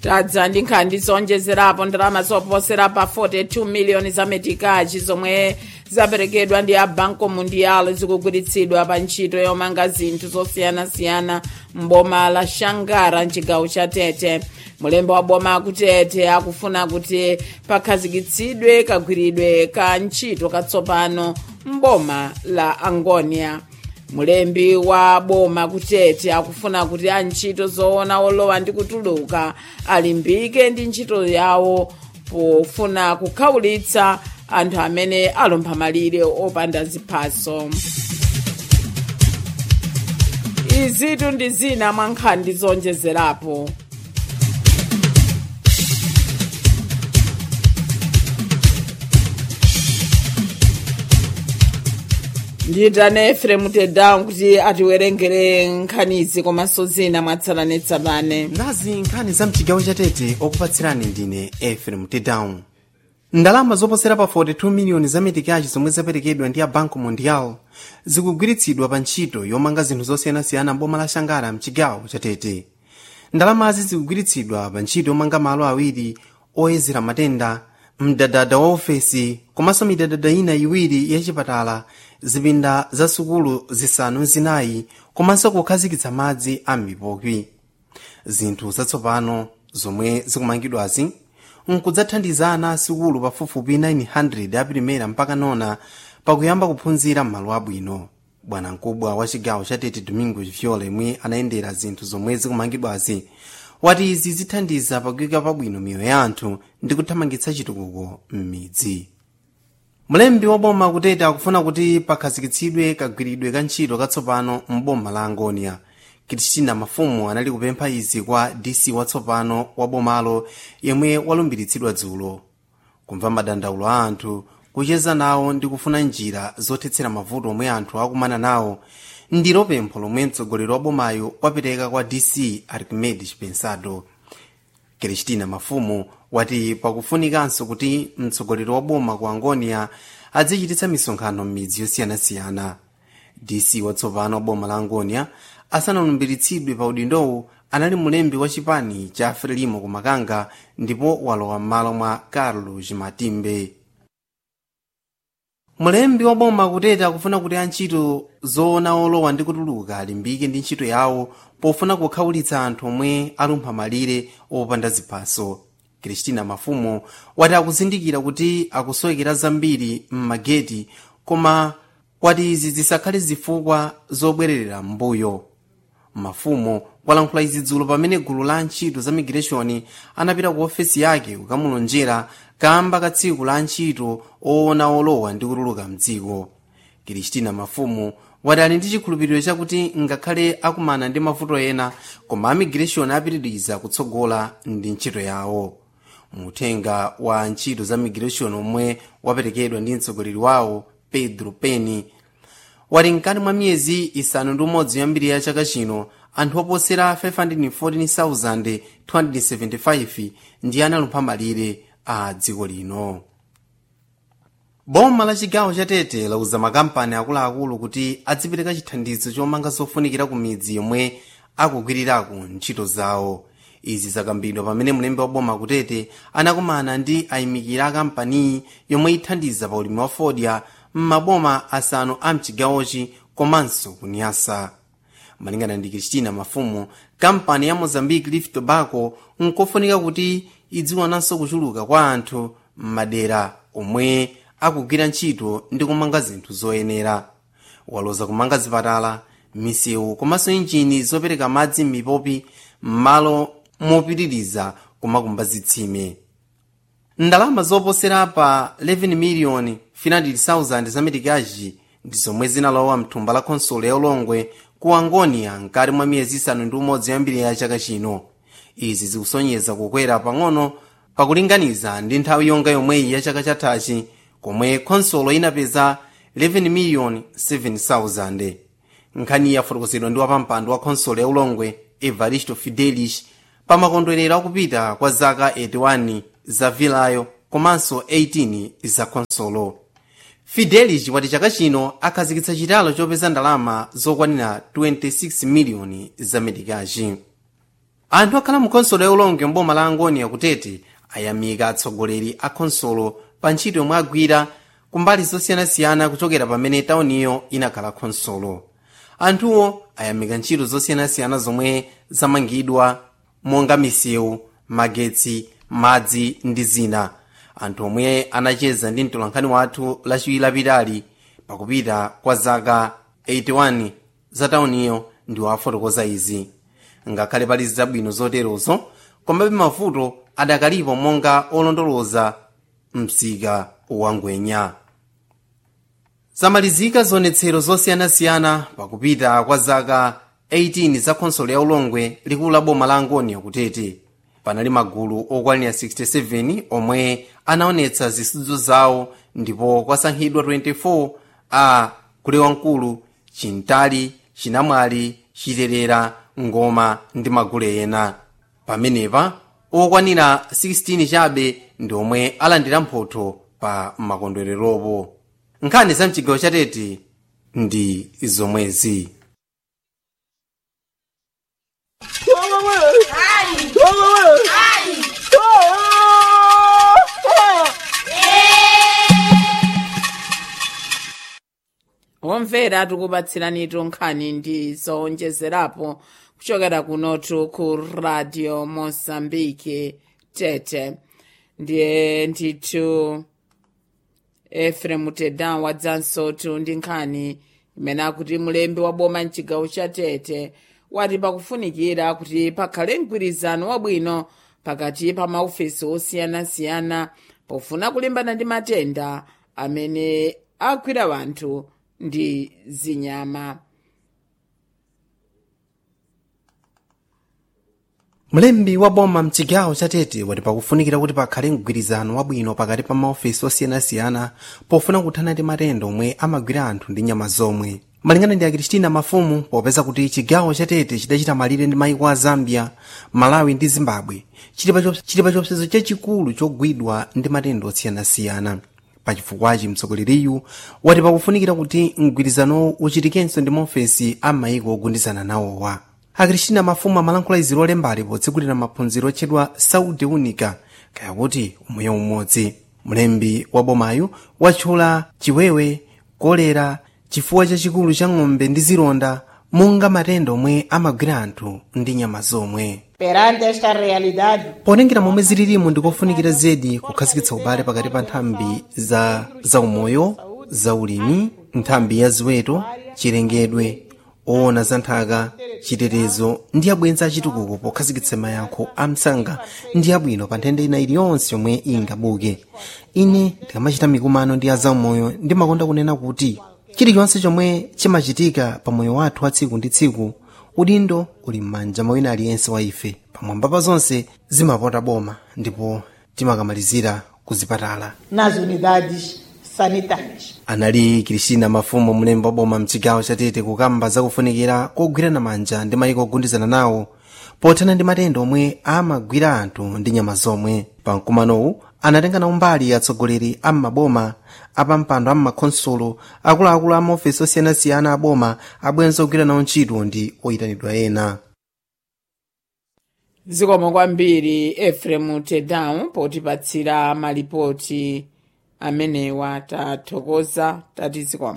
tadza ndi nkhani zonjezerapo ndalama zoposera pa 42 miliyoni za metikachi zomwe zaperekedwa ndi a banco mundial zikugwiritsidwa pa ntchito yomanga zinthu zosiyanasiyana mboma la shangara mchigawo cha tete mulembe wa boma akutete akufuna kuti pakhazikitsidwe kagwiridwe ka ntchito katsopano mboma la angonia mulembi wa boma kutete akufuna kuti antchito zoona olowa ndi kutuluka alimbike ndi ntchito yawo pofuna kukhawulitsa anthu amene alompha malire opanda ziphaso izitu ndi zina mwa nkhani zonjezerapo ndiyitane efremu tedown kuti atiwerengere nkhanizi komanso zina mwatsalanetsatane nazi nkhani za mchigawo chatete okupatsirani ndine efrem tedown ndalama zoposera pa 42 miliyoni za metikachi zomwe zaperekedwa ndi a banco mondial zikugwiritsidwa pa ntchito yomanga zinthu zosiyanasiyana mboma la shangara mchigawo chatete ndalamazi zikugwiritsidwa pa ntchito yomanga malo awiri oyezera matenda mdadada wa ofesi komanso midadada ina iwiri yachipatala zipinda za sukulu zisanu zinayi komanso kukhazikitsa madzi a m'mipopi zinthu zatsopano zomwe zikumangidwazi nkudzathandiza ana asukulu pafupifupi 900 apirimera mpaka nona pakuyamba kuphunzira m'malo abwino bwanamkubwa wa chigawo cha tete domingo viola yemwe anayendera zinthu zomwe zikumangidwazi wati izi zithandiza pakuyika pabwino miyoyo ya anthu ndi kuthamangitsa chitukuko m'midzi mlembi wa boma kutete akufuna kuti pakhazikitsidwe kagwiridwe ka ntchito katsopano m'boma la angonia kristina mafumu anali kupempha izi kwa dc watsopano wa bomalo yemwe walumbiritsidwa dzulo kumva madandaulo a anthu kucheza nawo ndi kufuna njira zothetsera mavuto omwe anthu akumana nawo ndilo pempho lomwe mtsogoleri wa bomayo wapereka kwa dc archimedes pensado kristina mafumu wati pakufunikanso kuti mtsogoleri wa boma ku angonia adzichititsa misonkhano m'midzi yosiyanasiyana dc watsopano wa boma la angonia asanalumbiritsidwe pa udindowu anali mulembi wa chipani cha frelimo ku makanga ndipo walowa m'malo mwa carlos matimbe mulembi wa boma kutete akufuna kuti antchito zoona olowa ndi kutuluka alimbike ndi ntchito yawo pofuna kukhawulitsa anthu omwe alumpha malire opanda ziphaso kristina mafumu wati akuzindikira kuti akusowekera zambiri m'mageti koma wati izi zisakhale zifukwa zobwererera m'mbuyo mafumu walankhula izi dzulo pamene gulu la ntchito za migration anapita ku ofesi yake kukamulonjera kamba ka tsiku la ntchito oona olowa ndi kutuluka mdziko kristina mafumu wati ali ndi chikhulupiriro chakuti ngakhale akumana ndi mavuto ena koma amigration apitiriza kutsogola ndi ntchito yawo muthenga wa ntchito za migration omwe waperekedwa ndi mtsogoleri wawo pedro peni wati mkati mwa miyezi isanu ndi umodzi yoyambiri ya chaka chino anthu oposera 514,275 ndi analumpha malire a dziko lino boma la chigawo cha tete lauza makampani akuluakulu kuti adzipereka chithandizo chomanga zofunikira ku midzi yomwe akugwirirako ntchito zawo izi zakambidwa pamene mlembi wa boma kutete anakumana ndi ayimikira a kampaniyi yomwe ithandiza pa ulimi wa fodya m'maboma asanu a mchigawochi komanso kunyasa malingana ndi kristina mafumu kampani ya mozambique leaf tobacco nkofunika kuti idziwananso kuchuluka kwa anthu m'madera omwe akugwira ntchito ndi kumanga zinthu zoyenera waloza kumanga zipatala misewu komanso injini zopereka madzi m'mipopi m'malo mopitiriza kumakumba zitsime ndalama zoposera pa 11 miliyoni 500,000 za metikaji ndi zomwe zinalowa mthumba la khonsolo ya ulongwe ku angonia mkati mwa miyezi isanu ndi umodzi yoyambiri ya chaka chino izi zikusonyeza kukwera pang'ono pakulinganiza ndi nthawi yonga yomweyi ya chaka chathachi komwe khonsolo inapeza 11 miliyoni 7,000 nkhani yafotokozedwa ndi wapampando wa khonsolo ya ulongwe evaristo fidelis pa makondwerero akupita kwa zaka 81 za vilayo komanso 18 za khonsolo fidelis wati chaka chino akhazikitsa chitalo chopeza ndalama zokwanira 26 miliyoni za medikachi anthu akhala mu khonsolo ya ulongwe mboma la angoni akutete ayamika atsogoleri a khonsolo pa ntchito yomwe agwira kumbali zosiyanasiyana kuchokera pamene tauniyo inakhala khonsolo anthuwo ayamika ntchito zosiyanasiyana zomwe zamangidwa monga misewu magetsi madzi ndi zina anthu omwe anacheza ndi mtolankhani wathu lachiwiri lapitali pakupita kwa zaka 81 za tauniyo ndi wafotokoza izi ngakhale pali zabwino zoterozo komabe mavuto adakalipo monga olondoloza msika wangwenya zamalizika zionetsero zosiyanasiyana pakupita kwa zaka 18 za khonsolo ya ulongwe likulu la boma la angoni akutete panali magulu okwanira 67 omwe anaonetsa zisudzo zawo ndipo kwasankhidwa 24 a kulewamkulu chintali chinamwali chiterera ngoma ndi magulu ena pamenepa okwanira 16 chabe ndi omwe alandira mphotho pa makondwereropo nkhani za mchigawo chatete ndi zomwezi womvera tikupatsiranitu nkhani ndi zowonjezerapo kuchokera kunotu ku radio mozambique tete ndiye ndithu efrem tedan wadzansotu ndi nkhani imene akuti mulembi wa boma mchigawo cha tete wati pakufunikira kuti pakhale mgwirizano wabwino pakati pa maofesi osiyanasiyana pofuna kulimbana ndi matenda amene agwira wanthu ndi zinyama mlembi wa boma mchigawo chatete wati pakufunikira kuti pakhale mgwirizano wabwino pakati pa maofesi osiyanasiyana pofuna kuthana ndi matenda omwe amagwira anthu ndi nyama zomwe malingana ndi akristina mafumu popeza kuti chigawo chatete chidachita malire ndi maiko a zambia malawi ndi zimbabwe chili pa chiopsezo chachikulu chogwidwa ndi matenda osiyanasiyana pachifukwachi mtsogoleriyu wati pakufunikira kuti mgwirizano uchitikenso ndi maofesi a maiko ogundizana nawowa akristina mafumu amalankhula izi lolembali potsegulira maphunziro otchedwa saudi unica kaya kuti umoyo umodzi mlembi wa bomayu watchula chiwewe kolera chifuwa chachikulu cha ng'ombe ndi zilonda monga matenda omwe amagwira anthu ndi nyama zomwe Perante esta realidade, ponengera momwe zililimu ndikofunikira zedi kukhazikitsa ubale pakati pa nthambi za zaumoyo zaulimi nthambi ya ziweto chilengedwe oona za nthaka chitetezo ndi abwenzi achitukuko pokhazikitsa mayankho a msanga ndi abwino pa nthenda ina iliyonse yomwe ingabuke ine ndikamachita mikumano ndi azaumoyo ndimakonda kunena kuti chilichonse chomwe chimachitika pa moyo wathu wa tsiku ndi tsiku udindo uli m'manja mwa wina aliyense wa ife pamwamba pa zonse zimapota boma ndipo timakamalizira kuzipatala nas unidades sanitárias. anali kristina mafumu mlembi wa boma mchigawo chatete kukamba zakufunikira kogwirana manja ndi mayiko ogundizana nawo pothana ndi matenda omwe amagwira anthu ndi nyama zomwe pa mkumanowu anatengana umbali atsogoleri a m'maboma apampando a m'makhonsolo akuluakulu a maofesi osiyanasiyana a boma abwenzi ogwira nawo ntchito ndi oyitanidwa ena zikomo kwambiri efrem tedan potipatsira malipoti amenewa tathokoza tati zikomo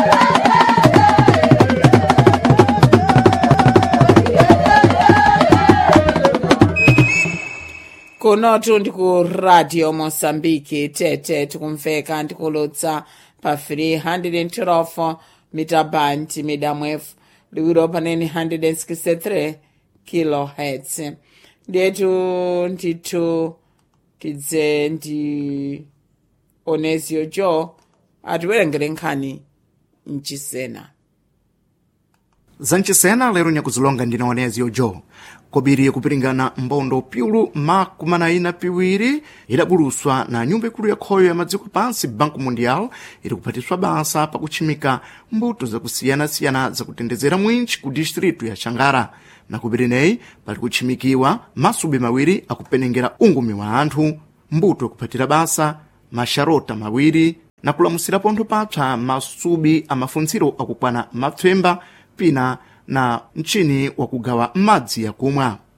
kunotu ndi ku radio mosambiki tete tikumveka ndikulutsa pa 312 mita band midamwefu liwiro panene 163 kilohertz ndiyetu ndithu tidze ndi onesio jo atiwerengere nkhani mchisena zanchisena lero nyakuzilonga ndina onezio jo kobiri kupiringana mbondo piulu makumi ina piwiri idabuluswa na nyumba ikulu yakhoyo ya madziko pansi banco mundial iri kuphatiswa basa pakutchimika mbuto zakusiyana-siyana zakutendezera mwinchi ku distritu ya xangara na kubireneyi pali kutchimikiwa masubi mawiri akupenengera ungumi wa anthu mbuto yakuphatira basa maxarota mawiri na kulamusira pontho papsa masubi amafuntsiro akukwana mapfemba pina na mchini wakugawa madzi yakumwa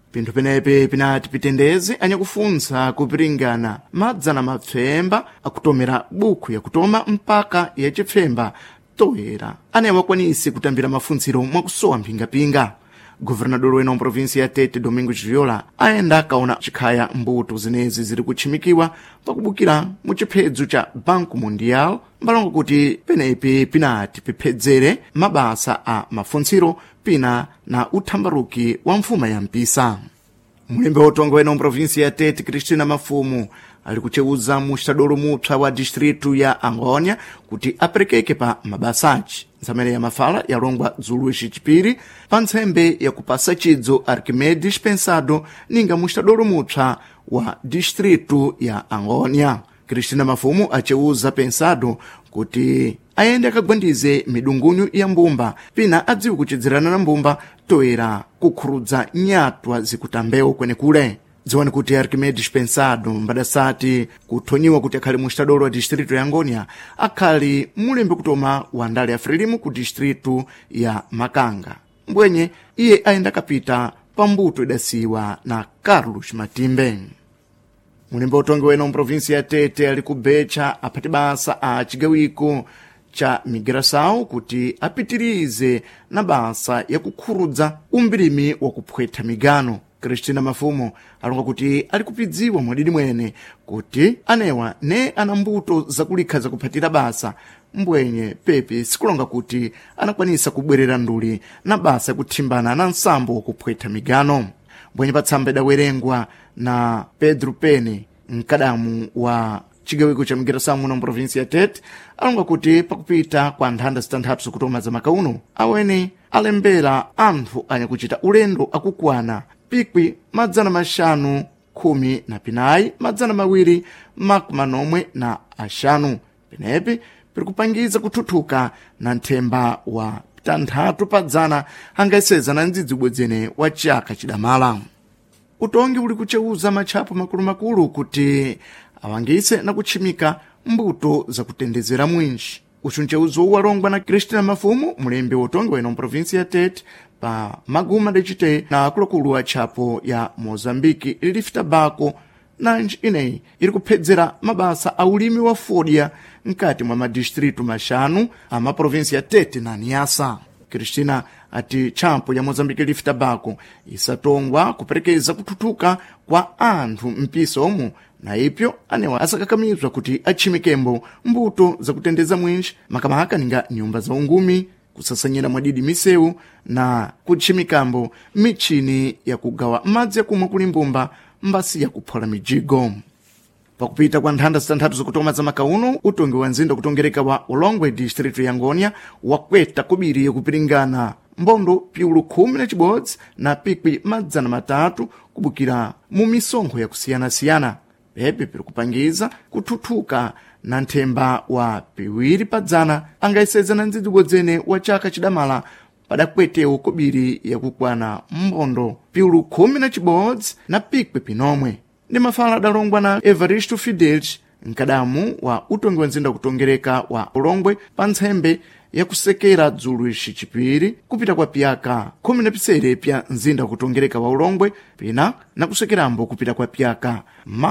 pinthu penepe pinati pitendeze anyakufunsa kupiringana madzana mapfemba akutomera bukhu yakutoma mpaka yacipfemba toera ane awakwanise kutambira mafunziro mwakusowa mphingapinga governador wena wa provinsi ya tete domingo chiviola ayenda akaona chikhaya mbuto zenezi ziri kutchimikiwa pakubukira mu chiphedzo cha banco mundial mbalongo kuti penepi pinati piphedzere mabasa a mafunziro pina na uthambaruki wa mfuma ya mpisa mulembe wotonga wena wa provinsi ya tete cristina mafumu ali kucheuza muxitadolo mupsa wa distritu ya angônia kuti aperekeke pa mabasaci nsamene ya mafala yalongwa dzulu icipiri pa ntsembe yakupasa cidzo arquimedes pensado ninga muxitadolo mupsa wa distritu ya angônia cristina mafumu aceuza pensado kuti ayende akagwandize midungunyu ya mbumba pina adziwe kuchidzerana na mbumba toera kukhurudza nyatwa zikutambewo kwenekule dziwani kuti arquimedes pensado mbadasati kuthonyiwa kuti akhali mu xitadolo wa distritu ya angônia akhali mulembe kutoma wa ndale ya frelimu ku distritu ya makanga mbwenye iye ayenda akapita pa mbuto idasiwa na carlos matimbe mulembe utongi wena mu provinsi ya tete ali kubecha aphati basa a cigawiko cha migração kuti apitirize na basa yakukhurudza umbirimi wakuphwetha migano cristina mafumo alonga kuti ali kupidziwa mwadidi mwene kuti anewa ne ana mbuto zakulikha zakuphatira basa mbwenye pepe sikulonga kuti anakwanisa kubwerera nduli na basa yakuthimbana na nsambo wakuphwetha migano mbwenye patsamba idawerengwa na pedro pene mkadamu wa cigawiko ca migração muno mu provinsi ya tete alonga kuti pakupita kwa nthanda zitanthatu zikutoma za makauno awene alembera anthu anyakucita ulendo akukwana pikwi madzana maxanu khumi na pinayi madzana mawiri makumi manomwe na axanu penepi piri kupangiza kuthuthuka na nthemba wa tanthatu pa dzana angayeseza na ndzidzi ubwedzene wa chaka chidamala utongi uli kucheuza matchapo makulumakulu kuti awangise na kutchimika mbuto zakutendezera mwinji ucu ncheuzo walongwa na cristina mafumu mulembe wotongi wena mprovinsi ya tete pa maguma dacite na akuluakulu a tchapo ya mozambiki leaf tobacco nanji ineyi iri kuphedzera mabasa a ulimi wa fodya mkati mwa madistritu maxanu a maprovinsi ya tete na niasa cristina ati tchampo ya mozambiki leaf tobacco isatongwa kuperekeza kuthuthuka kwa anthu mpisa omwe na ipyo anewa asakakamizwa kuti atchimikembo mbuto zakutendeza mwinji makamaka ninga nyumba za ungumi kusasanyira mwadidi misewu na kutchimikambo michini yakugawa madzi yakumwa kuli mbumba mbasi yakuphola mijigo pakupita kwa nthanda zitanthatu zikutoma za makauno utongi wa nzinda kutongereka wa ulongwe distritu ya ngônia wakweta kobiri yakupiringana mbondo piulu khumi na cibodzi na pikwi madzana matatu kubukira mu misonkho yakusiyanasiyana pepe piri kupangiza kuthuthuka na nthemba wa piwiri padzana angayeseza na ndzidzi ubwedzene wa chaka chidamala padakwetewo kobiri yakukwana mbondo piulu khumi na cibodzi na pikwi pinomwe ndi mafala adalongwa na evaristo fidelis mkadamu wa utongi wa nzinda kutongereka wa ulongwe pa ntsembe yakusekera dzulu ixi cipiri kupita kwa piyaka khumi na pisere pya nzinda kutongereka wa ulongwe pina na kusekerambo kupita kwa piyaka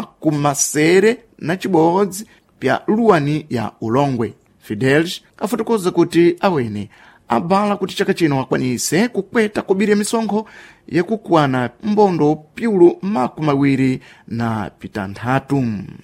makumasere na cibodzi pya luwani ya ulongwe fidelis afotokoza kuti awene abala kuti chaka chino akwanise kukweta kobiri ya misonkho yakukwana mbondo piulu makumi mawiri na pitanthatu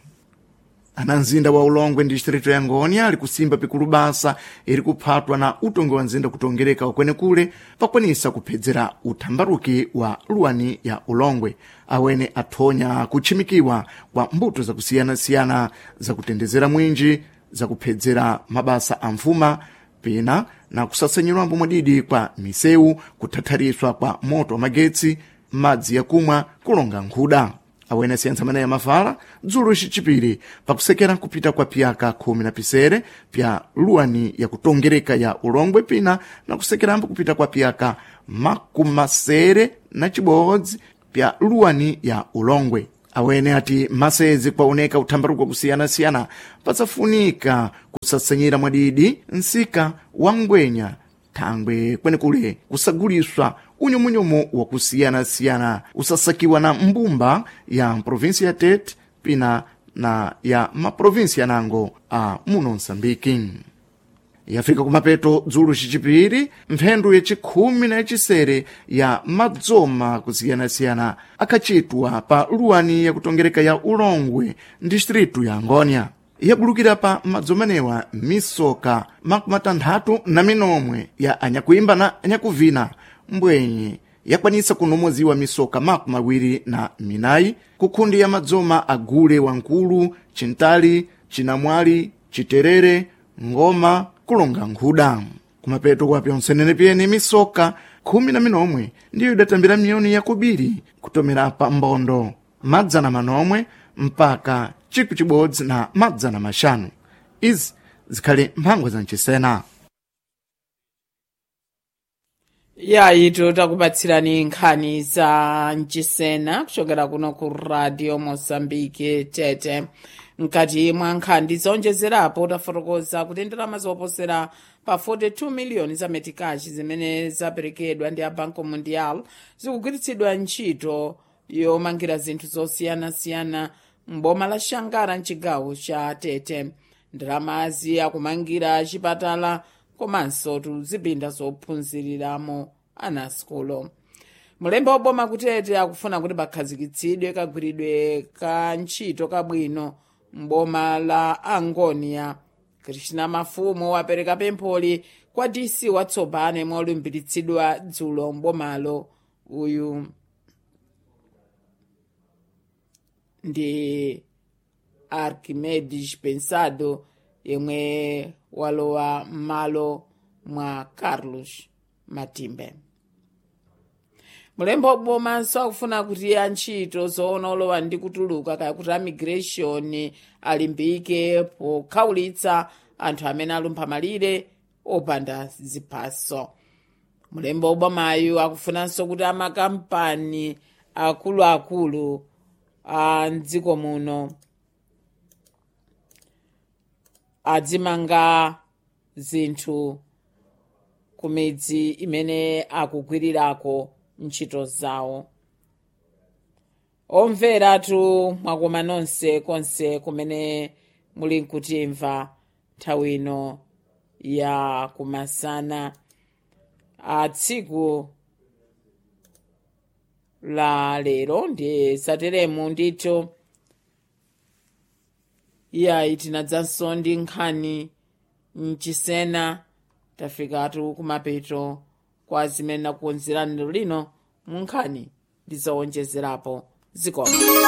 ana mzinda wa ulongwe distritu ya ngônia ali kusimba pikulu basa iri kuphatwa na utongi wa nzinda kutongereka wakwenekule pakwanisa kuphedzera uthambaruki wa luwani ya ulongwe awene athonya kutchimikiwa kwa mbuto zakusiyanasiyana zakutendezera mwinji zakuphedzera mabasa a mfuma pina na kusasanyirwambo mwadidi kwa misewu kuthathariswa kwa moto wa magetsi madzi yakumwa kulonga nkhuda awene asiyentsa maneya mafala dzulo icicipiri pakusekera kupita kwa piyaka khumi na pisere pya luwani yakutongereka ya ulongwe pina na kusekerambo kupita kwa piyaka makumasere na cibodzi pya luwani ya ulongwe awene ati masezi kwaoneka uthambaruko kusiyanasiyana pasafunika kusasanyira mwadidi nsika wa ngwenya thangwe kwenekule kusaguliswa unyumunyumu wakusiyanasiyana usasakiwa na mbumba ya provinsi ya tete pina na ya maprovinsi yanango a muno msambiki yafika kumapeto dzulo cicipiri mphendu yacikhumi na yacisere ya madzoma kusiyanasiyana akhacitwa pa luwani yakutongereka ya ulongwe distritu ya ngônia yabulukira pa madzomanewa misoka makumatanthatu na minomwe ya anyakuimba na anyakuvina mbwenye yakwanisa kunomoziwa misoka maku mawiri na minayi kukhundi ya madzoma agule wankulu cintali cinamwali citerere ngoma kulonga nkhuda kumapeto kwa pyonsenene pyene misoka khumi na minomwe ndiyo idatambira miyoni yakubiri kutomera pa mbondo madzana manomwe mpaka ciku cibodzi na madzana maxanu izi zikhali mphangwa za mcisena yaito takupatsirani nkhani za mcisena kuchokera kuno ku radio mosambike tete mkati mwa nkhani zonjezerapo tafotokoza kuti ndalama zoposera pa 42 miliyoni za metikachi zimene zaperekedwa ndi a banco mundial zikugwiritsidwa ntchito yomangira zinthu zosiyanasiyana mboma la shangara mchigawo cha tete ndalamazi akumangira chipatala komanso tuzipinda zophunziriramo ana asikulo mulembe woboma kutete akufuna kuti pakhazikitsidwe kagwiridwe ka ntchito kabwino mboma la angonia krishna mafumu wapereka pempholi kwa dc watsopano yemwe walumbiritsidwa dzulo mbomalo uyu ndi archimedes pensado yemwe walowa m'malo mwa carlos matimbe mulembe wobomanso akufuna kuti antchito zoona olowa ndi kutuluka kaya kuti amigration alimbike pokhawulitsa anthu amene alumpha malire opanda ziphaso mulembe wobomayu akufunanso kuti amakampani akuluakulu a mdziko muno adzimanga zinthu ku midzi imene akugwirirako ntchito zawo omveratu mwakoma nonse konse kumene muli nkutimva nthawi ino ya kumasana a tsiku la lero ndi sateremu ndithu iyayi tinadzanso ndi nkhani mchisena tafikatu kumapeto kwa zimene nakukonzerani lero lino mu nkhani ndizowonjezerapo zikoma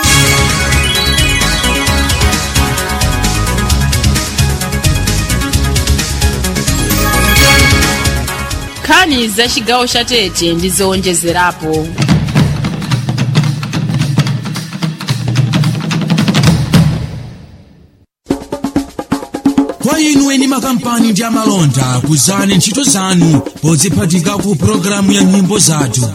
nkhani za chigawo cha tete ndizowonjezerapo kwa inu eni makampani ndi amalonda kuzani ntchito zanu podziphatika ku pologalamu ya nyimbo zathu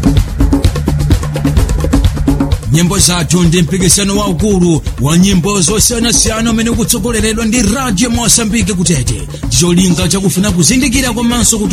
nyimbo zathu ndi mpikisano waukulu wa nyimbo zosiyanasiyana umene ukutsogoleredwa ndi radio mosambike kutete ndicholinga chakufuna kuzindikira komanso kuti